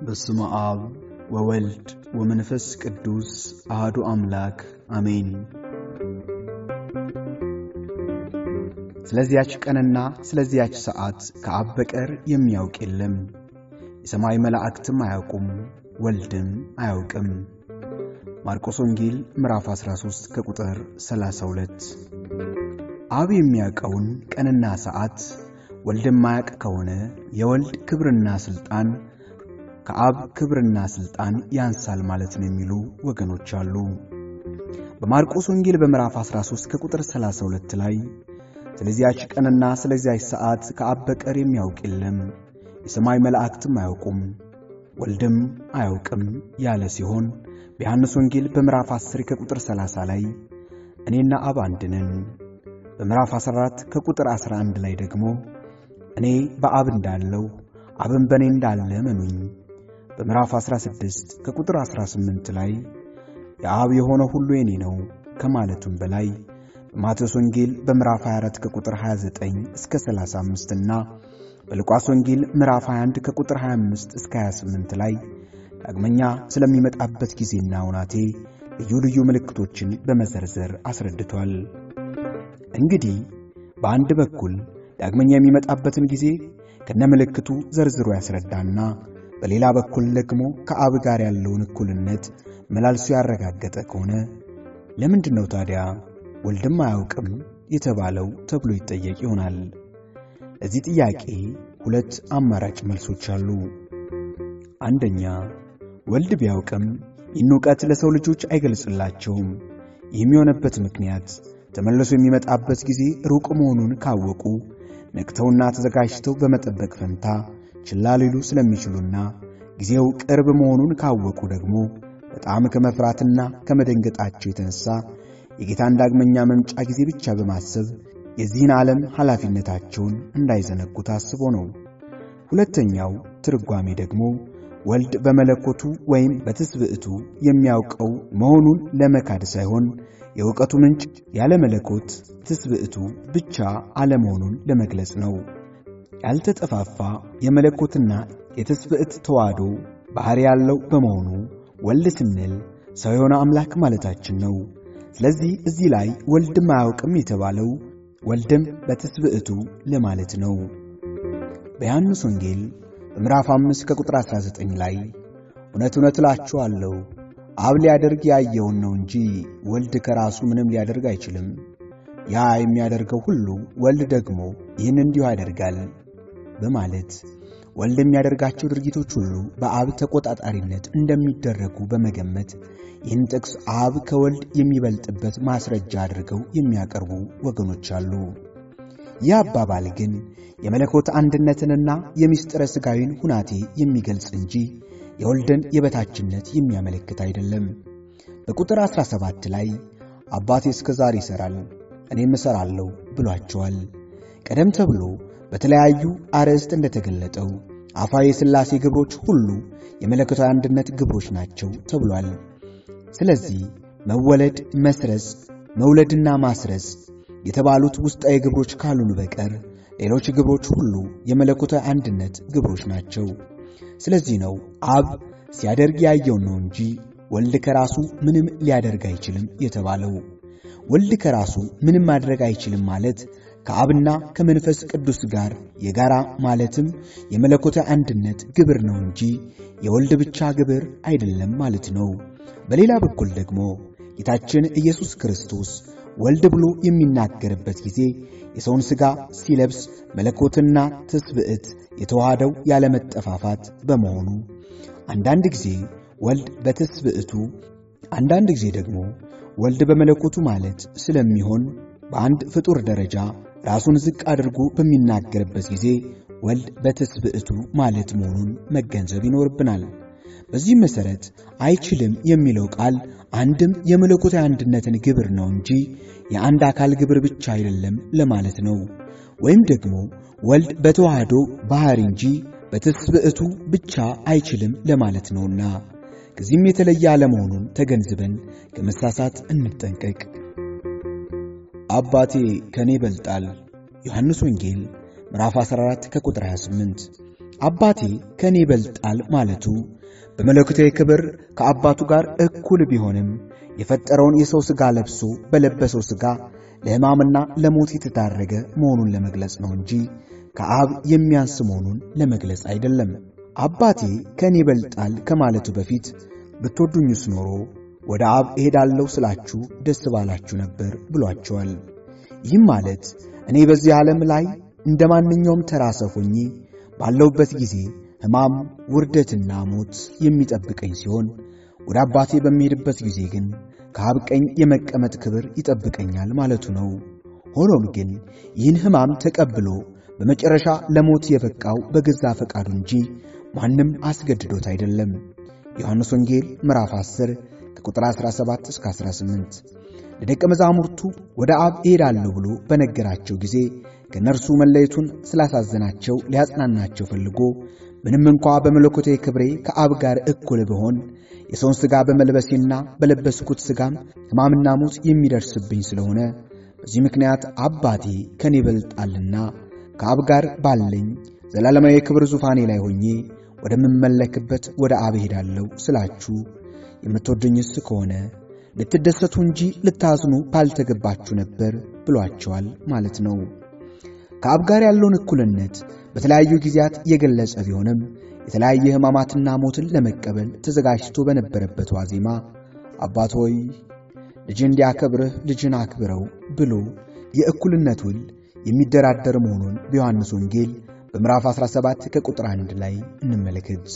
በስመ አብ ወወልድ ወመንፈስ ቅዱስ አህዱ አምላክ አሜን። ስለዚያች ቀንና ስለዚያች ሰዓት ከአብ በቀር የሚያውቅ የለም፣ የሰማይ መላእክትም አያውቁም፣ ወልድም አያውቅም። ማርቆስ ወንጌል ምዕራፍ 13 ከቁጥር 32። አብ የሚያውቀውን ቀንና ሰዓት ወልድ የማያውቅ ከሆነ የወልድ ክብርና ሥልጣን ከአብ ክብርና ሥልጣን ያንሳል ማለት ነው የሚሉ ወገኖች አሉ። በማርቆስ ወንጌል በምዕራፍ 13 ከቁጥር 32 ላይ ስለዚያች ቀንና ስለዚያች ሰዓት ከአብ በቀር የሚያውቅ የለም፣ የሰማይ መላእክትም አያውቁም፣ ወልድም አያውቅም ያለ ሲሆን በዮሐንስ ወንጌል በምዕራፍ 10 ከቁጥር 30 ላይ እኔና አብ አንድ ነን፣ በምዕራፍ 14 ከቁጥር 11 ላይ ደግሞ እኔ በአብ እንዳለው አብን በእኔ እንዳለ መኑኝ በምዕራፍ 16 ከቁጥር 18 ላይ የአብ የሆነ ሁሉ የኔ ነው ከማለቱም በላይ በማቴዎስ ወንጌል በምዕራፍ 24 ከቁጥር 29 እስከ 35 እና በሉቃስ ወንጌል ምዕራፍ 21 ከቁጥር 25 እስከ 28 ላይ ዳግመኛ ስለሚመጣበት ጊዜና ውናቴ ልዩ ልዩ ምልክቶችን በመዘርዘር አስረድቷል። እንግዲህ በአንድ በኩል ዳግመኛ የሚመጣበትን ጊዜ ከነምልክቱ ዘርዝሮ ያስረዳና በሌላ በኩል ደግሞ ከአብ ጋር ያለውን እኩልነት መላልሶ ያረጋገጠ ከሆነ ለምንድን ነው ታዲያ ወልድም አያውቅም የተባለው ተብሎ ይጠየቅ ይሆናል። ለዚህ ጥያቄ ሁለት አማራጭ መልሶች አሉ። አንደኛ ወልድ ቢያውቅም ይህን ዕውቀት ለሰው ልጆች አይገልጽላቸውም። ይህም የሆነበት ምክንያት ተመልሶ የሚመጣበት ጊዜ ሩቅ መሆኑን ካወቁ ነቅተውና ተዘጋጅተው በመጠበቅ ፈንታ ችላ ሊሉ ስለሚችሉና ጊዜው ቅርብ መሆኑን ካወቁ ደግሞ በጣም ከመፍራትና ከመደንገጣቸው የተነሳ የጌታን ዳግመኛ መምጫ ጊዜ ብቻ በማሰብ የዚህን ዓለም ኃላፊነታቸውን እንዳይዘነጉ ታስቦ ነው። ሁለተኛው ትርጓሜ ደግሞ ወልድ በመለኮቱ ወይም በትስብዕቱ የሚያውቀው መሆኑን ለመካድ ሳይሆን የእውቀቱ ምንጭ ያለ መለኮት ትስብዕቱ ብቻ አለመሆኑን ለመግለጽ ነው። ያልተጠፋፋ የመለኮትና የትስብዕት ተዋህዶ ባሕሪ ያለው በመሆኑ ወልድ ስንል ሰው የሆነ አምላክ ማለታችን ነው። ስለዚህ እዚህ ላይ ወልድም አያውቅም የተባለው ወልድም በትስብዕቱ ለማለት ነው። በዮሐንስ ወንጌል በምዕራፍ 5 ከቁጥር 19 ላይ እውነት እውነት እላችኋለሁ አብ ሊያደርግ ያየውን ነው እንጂ ወልድ ከራሱ ምንም ሊያደርግ አይችልም። ያ የሚያደርገው ሁሉ ወልድ ደግሞ ይህን እንዲሁ ያደርጋል በማለት ወልድ የሚያደርጋቸው ድርጊቶች ሁሉ በአብ ተቆጣጣሪነት እንደሚደረጉ በመገመት ይህን ጥቅስ አብ ከወልድ የሚበልጥበት ማስረጃ አድርገው የሚያቀርቡ ወገኖች አሉ። ይህ አባባል ግን የመለኮት አንድነትንና የምስጢረ ሥጋዊን ሁናቴ የሚገልጽ እንጂ የወልድን የበታችነት የሚያመለክት አይደለም። በቁጥር 17 ላይ አባቴ እስከ ዛሬ ይሠራል እኔም እሠራለሁ ብሏቸዋል። ቀደም ተብሎ በተለያዩ አርዕስት እንደተገለጠው አፋዊ የሥላሴ ግብሮች ሁሉ የመለኮታዊ አንድነት ግብሮች ናቸው ተብሏል። ስለዚህ መወለድ፣ መስረጽ፣ መውለድና ማስረጽ የተባሉት ውስጣዊ ግብሮች ካሉን በቀር ሌሎች ግብሮች ሁሉ የመለኮታዊ አንድነት ግብሮች ናቸው። ስለዚህ ነው አብ ሲያደርግ ያየውን ነው እንጂ ወልድ ከራሱ ምንም ሊያደርግ አይችልም የተባለው። ወልድ ከራሱ ምንም ማድረግ አይችልም ማለት ከአብና ከመንፈስ ቅዱስ ጋር የጋራ ማለትም የመለኮታዊ አንድነት ግብር ነው እንጂ የወልድ ብቻ ግብር አይደለም ማለት ነው። በሌላ በኩል ደግሞ ጌታችን ኢየሱስ ክርስቶስ ወልድ ብሎ የሚናገርበት ጊዜ የሰውን ሥጋ ሲለብስ መለኮትና ትስብዕት የተዋሃደው ያለመጠፋፋት በመሆኑ አንዳንድ ጊዜ ወልድ በትስብዕቱ አንዳንድ ጊዜ ደግሞ ወልድ በመለኮቱ ማለት ስለሚሆን በአንድ ፍጡር ደረጃ ራሱን ዝቅ አድርጎ በሚናገርበት ጊዜ ወልድ በትስብዕቱ ማለት መሆኑን መገንዘብ ይኖርብናል። በዚህም መሠረት አይችልም የሚለው ቃል አንድም የመለኮታዊ አንድነትን ግብር ነው እንጂ የአንድ አካል ግብር ብቻ አይደለም ለማለት ነው። ወይም ደግሞ ወልድ በተዋህዶ ባሕሪ እንጂ በትስብዕቱ ብቻ አይችልም ለማለት ነውና ከዚህም የተለየ አለመሆኑን ተገንዝበን ከመሳሳት እንጠንቀቅ። አባቴ ከእኔ ይበልጣል ዮሐንስ ወንጌል ምዕራፍ 14 ከቁጥር 28 አባቴ ከእኔ ይበልጣል ማለቱ በመለኮታዊ ክብር ከአባቱ ጋር እኩል ቢሆንም የፈጠረውን የሰው ሥጋ ለብሶ በለበሰው ሥጋ ለሕማምና ለሞት የተዳረገ መሆኑን ለመግለጽ ነው እንጂ ከአብ የሚያንስ መሆኑን ለመግለጽ አይደለም። አባቴ ከእኔ ይበልጣል ከማለቱ በፊት ብትወዱኝስ ኖሮ ወደ አብ እሄዳለሁ ስላችሁ ደስ ባላችሁ ነበር ብሏቸዋል። ይህም ማለት እኔ በዚህ ዓለም ላይ እንደ ማንኛውም ተራ ሰው ሆኜ ባለሁበት ጊዜ ሕማም፣ ውርደትና ሞት የሚጠብቀኝ ሲሆን ወደ አባቴ በሚሄድበት ጊዜ ግን ከአብ ቀኝ የመቀመጥ ክብር ይጠብቀኛል ማለቱ ነው። ሆኖም ግን ይህን ሕማም ተቀብሎ በመጨረሻ ለሞት የበቃው በገዛ ፈቃዱ እንጂ ማንም አስገድዶት አይደለም። ዮሐንስ ወንጌል ምዕራፍ 10 ከቁጥር 17 እስከ 18 ለደቀ መዛሙርቱ ወደ አብ እሄዳለሁ ብሎ በነገራቸው ጊዜ ከእነርሱ መለየቱን ስላሳዘናቸው ሊያጽናናቸው ፈልጎ ምንም እንኳ በመለኮታዊ ክብሬ ከአብ ጋር እኩል ብሆን የሰውን ሥጋ በመልበሴና በለበስኩት ሥጋም ሕማምና ሞት የሚደርስብኝ ስለሆነ በዚህ ምክንያት አባቴ ከኔ ይበልጣልና ከአብ ጋር ባለኝ ዘላለማዊ የክብር ዙፋኔ ላይ ሆኜ ወደምመለክበት ወደ አብ እሄዳለሁ ስላችሁ የምትወዱኝስ ከሆነ ልትደሰቱ እንጂ ልታዝኑ ባልተገባችሁ ነበር ብሏቸዋል ማለት ነው። ከአብ ጋር ያለውን እኩልነት በተለያዩ ጊዜያት የገለጸ ቢሆንም የተለያየ ሕማማትና ሞትን ለመቀበል ተዘጋጅቶ በነበረበት ዋዜማ አባት ሆይ ልጅ እንዲያከብርህ ልጅን አክብረው ብሎ የእኩልነት ውል የሚደራደር መሆኑን በዮሐንስ ወንጌል በምዕራፍ 17 ከቁጥር 1 ላይ እንመለከት።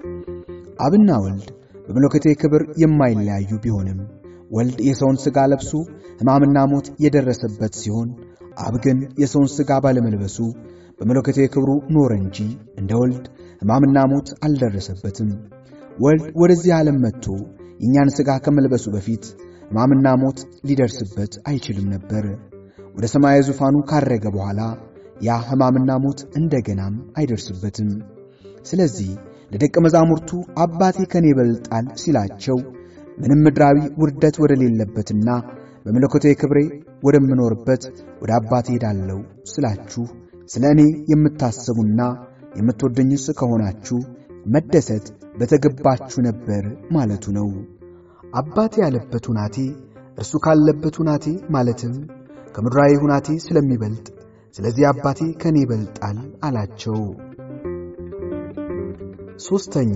አብና ወልድ በመለኮታዊ ክብር የማይለያዩ ቢሆንም ወልድ የሰውን ሥጋ ለብሶ ሕማምና ሞት የደረሰበት ሲሆን አብ ግን የሰውን ሥጋ ባለመልበሱ በመለኮታዊ ክብሩ ኖረ እንጂ እንደ ወልድ ሕማምና ሞት አልደረሰበትም። ወልድ ወደዚህ ዓለም መጥቶ የእኛን ሥጋ ከመልበሱ በፊት ሕማምና ሞት ሊደርስበት አይችልም ነበር። ወደ ሰማያዊ ዙፋኑ ካረገ በኋላ ያ ሕማምና ሞት እንደገናም አይደርስበትም። ስለዚህ ለደቀ መዛሙርቱ አባቴ ከኔ ይበልጣል ሲላቸው ምንም ምድራዊ ውርደት ወደሌለበትና በመለኮታዊ ክብሬ ወደምኖርበት ወደ አባቴ ሄዳለሁ ስላችሁ ስለ እኔ የምታስቡና የምትወደኝስ ከሆናችሁ መደሰት በተገባችሁ ነበር ማለቱ ነው። አባቴ ያለበት ሁናቴ እርሱ ካለበት ሁናቴ ማለትም ከምድራዊ ሁናቴ ስለሚበልጥ ስለዚህ አባቴ ከኔ ይበልጣል አላቸው። ሦስተኛ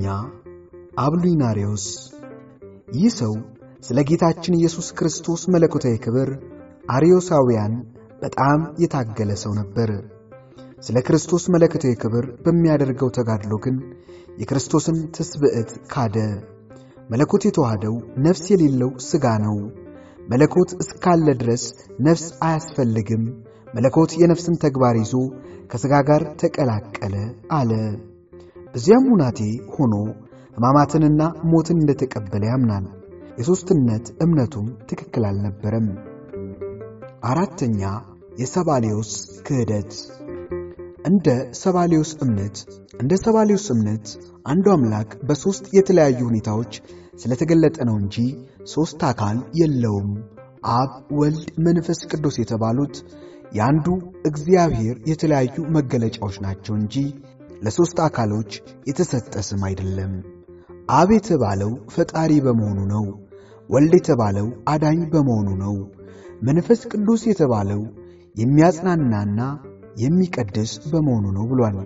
አብሉናሪዎስ ይህ ሰው ስለ ጌታችን ኢየሱስ ክርስቶስ መለኮታዊ ክብር አርዮሳውያን በጣም የታገለ ሰው ነበር። ስለ ክርስቶስ መለኮታዊ ክብር በሚያደርገው ተጋድሎ ግን የክርስቶስን ትስብዕት ካደ። መለኮት የተዋህደው ነፍስ የሌለው ሥጋ ነው። መለኮት እስካለ ድረስ ነፍስ አያስፈልግም። መለኮት የነፍስን ተግባር ይዞ ከሥጋ ጋር ተቀላቀለ አለ። በዚያም ሁናቴ ሆኖ ሕማማትንና ሞትን እንደተቀበለ ያምናል። የሦስትነት እምነቱም ትክክል አልነበረም። አራተኛ የሰባሌዎስ ክህደት እንደ ሰባሌዎስ እምነት እንደ ሰባሌዎስ እምነት አንዱ አምላክ በሦስት የተለያዩ ሁኔታዎች ስለተገለጠ ነው እንጂ ሦስት አካል የለውም። አብ፣ ወልድ፣ መንፈስ ቅዱስ የተባሉት የአንዱ እግዚአብሔር የተለያዩ መገለጫዎች ናቸው እንጂ ለሦስት አካሎች የተሰጠ ስም አይደለም። አብ የተባለው ፈጣሪ በመሆኑ ነው። ወልድ የተባለው አዳኝ በመሆኑ ነው። መንፈስ ቅዱስ የተባለው የሚያጽናናና የሚቀድስ በመሆኑ ነው ብሏል።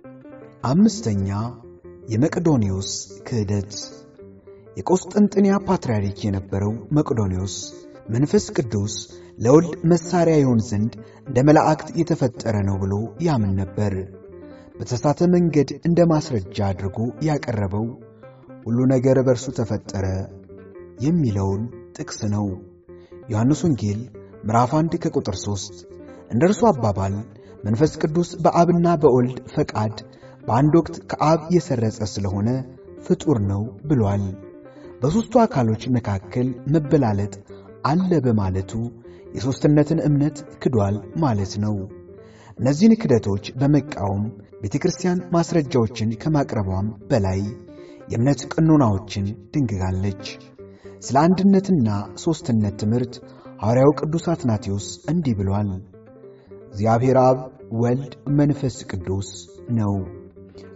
አምስተኛ የመቅዶኒዎስ ክህደት የቆስጠንጥንያ ፓትርያርክ የነበረው መቅዶኒዎስ መንፈስ ቅዱስ ለወልድ መሣሪያ ይሆን ዘንድ እንደ መላእክት የተፈጠረ ነው ብሎ ያምን ነበር። በተሳተ መንገድ እንደ ማስረጃ አድርጎ ያቀረበው ሁሉ ነገር በእርሱ ተፈጠረ የሚለውን ጥቅስ ነው። ዮሐንስ ወንጌል ምዕራፍ 1 ከቁጥር 3 እንደ እርሱ አባባል መንፈስ ቅዱስ በአብና በወልድ ፈቃድ በአንድ ወቅት ከአብ የሰረጸ ስለሆነ ፍጡር ነው ብሏል። በሦስቱ አካሎች መካከል መበላለጥ አለ በማለቱ የሦስትነትን እምነት ክዷል ማለት ነው። እነዚህን ክደቶች በመቃወም ቤተ ክርስቲያን ማስረጃዎችን ከማቅረቧም በላይ የእምነት ቀኖናዎችን ድንግጋለች። ስለ አንድነትና ሦስትነት ትምህርት ሐዋርያው ቅዱስ አትናቴዎስ እንዲህ ብሏል። እግዚአብሔር አብ፣ ወልድ፣ መንፈስ ቅዱስ ነው።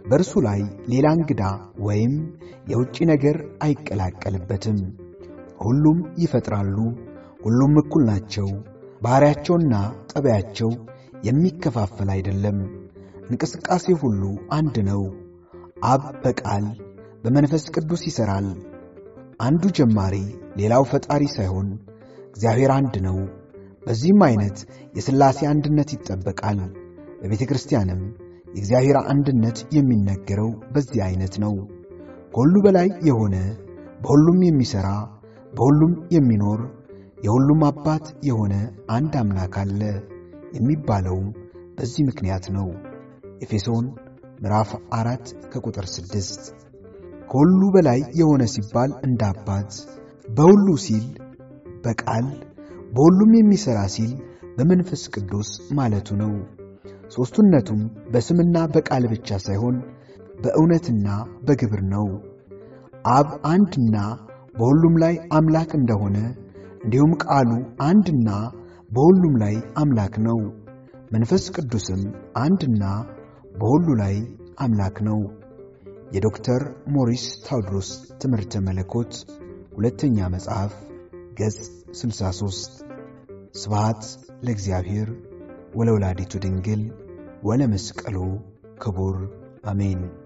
በእርሱ ላይ ሌላ እንግዳ ወይም የውጭ ነገር አይቀላቀልበትም። ሁሉም ይፈጥራሉ፣ ሁሉም እኩል ናቸው። ባሕርያቸውና ጠባያቸው የሚከፋፈል አይደለም። እንቅስቃሴ ሁሉ አንድ ነው። አብ በቃል በመንፈስ ቅዱስ ይሠራል። አንዱ ጀማሪ ሌላው ፈጣሪ ሳይሆን እግዚአብሔር አንድ ነው። በዚህም ዐይነት የሥላሴ አንድነት ይጠበቃል። በቤተ ክርስቲያንም የእግዚአብሔር አንድነት የሚነገረው በዚህ ዐይነት ነው። ከሁሉ በላይ የሆነ በሁሉም የሚሠራ በሁሉም የሚኖር የሁሉም አባት የሆነ አንድ አምላክ አለ የሚባለውም በዚህ ምክንያት ነው። ኤፌሶን ምዕራፍ አራት ከቁጥር ስድስት ከሁሉ በላይ የሆነ ሲባል እንደ አባት፣ በሁሉ ሲል በቃል፣ በሁሉም የሚሠራ ሲል በመንፈስ ቅዱስ ማለቱ ነው። ሦስትነቱም በስምና በቃል ብቻ ሳይሆን በእውነትና በግብር ነው። አብ አንድና በሁሉም ላይ አምላክ እንደሆነ እንዲሁም ቃሉ አንድና በሁሉም ላይ አምላክ ነው። መንፈስ ቅዱስም አንድና በሁሉ ላይ አምላክ ነው። የዶክተር ሞሪስ ታውድሮስ ትምህርተ መለኮት ሁለተኛ መጽሐፍ ገጽ 63 ስብሃት ለእግዚአብሔር ወለወላዲቱ ድንግል ወለመስቀሉ ክቡር አሜን።